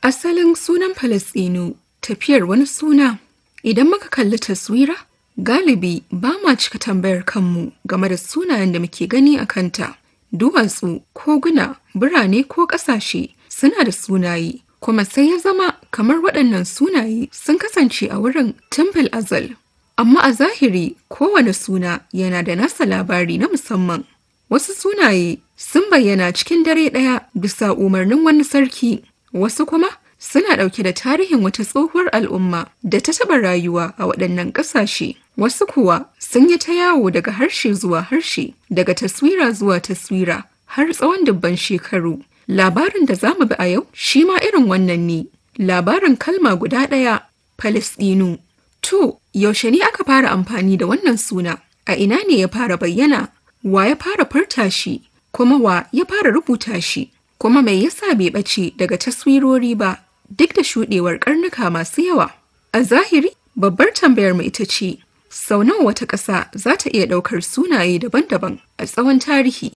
Asalin sunan Falasɗinu tafiyar wani suna. Idan muka kalli taswira, galibi ba ma cika tambayar kanmu game da sunayen da muke gani a kanta. Duwatsu, koguna, birane ko ƙasashe suna da sunaye, kuma sai ya zama kamar waɗannan sunaye sun kasance a wurin tun azal. Amma a zahiri kowane suna yana da nasa labari na musamman. Wasu sunaye sun bayyana cikin dare ɗaya bisa umarnin wani sarki, wasu kuma suna ɗauke da tarihin wata tsohuwar al'umma da ta taɓa rayuwa a waɗannan ƙasashe. Wasu kuwa sun yi ta yawo daga harshe zuwa harshe, daga taswira zuwa taswira har tsawon dubban shekaru. Labarin da za mu bi a yau shi ma irin wannan ne. Labarin kalma guda ɗaya, Falasɗinu. To, yaushe ne aka fara amfani da wannan suna? A ina ne ya fara bayyana? Wa ya fara furta shi? Kuma wa ya fara rubuta shi? Kuma mai yasa bai ɓace daga taswirori ba duk da shuɗewar ƙarnuka masu yawa? A zahiri, babbar tambayar mu ita ce, sau nawa wata ƙasa za ta iya ɗaukar sunaye daban-daban a tsawon tarihi?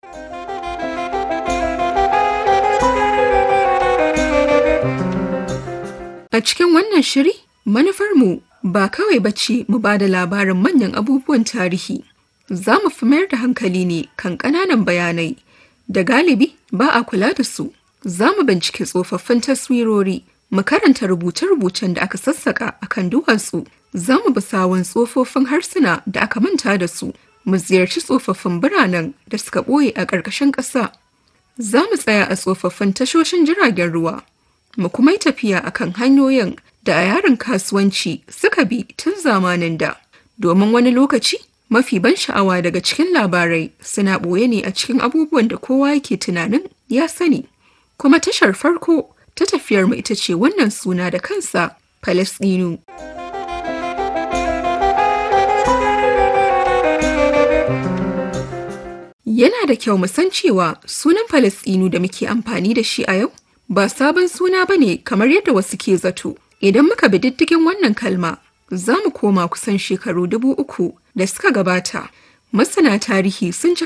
A cikin wannan shiri, manufarmu ba kawai bace mu ba da labarin manyan abubuwan tarihi. Za mu fi mayar da hankali ne kan ƙananan bayanai da galibi ba a kula da su. Za mu bincike tsofaffin taswirori, mu karanta rubuce-rubucen da aka sassaka a kan duwatsu. Za mu bi sawun tsofaffin harsuna da aka manta da su, mu ziyarci tsofaffin biranen da suka ɓoye a ƙarƙashin ƙasa. Za mu tsaya a tsofaffin tashoshin jiragen ruwa, mu kuma yi tafiya a kan hanyoyin da a yaren kasuwanci suka bi tun zamanin da. Domin wani lokaci, mafi ban sha'awa daga cikin labarai suna ɓoye ne a cikin abubuwan da kowa yake tunanin ya sani. Kuma tashar farko ta tafiyar mu ita ce wannan suna da kansa, Falasɗinu. Yana da kyau mu san cewa sunan Falasɗinu da muke amfani da shi a yau ba sabon suna ba ne kamar yadda wasu ke zato. Idan muka bi diddigin wannan kalma, za mu koma kusan shekaru dubu uku da suka gabata. Masana tarihi sun ci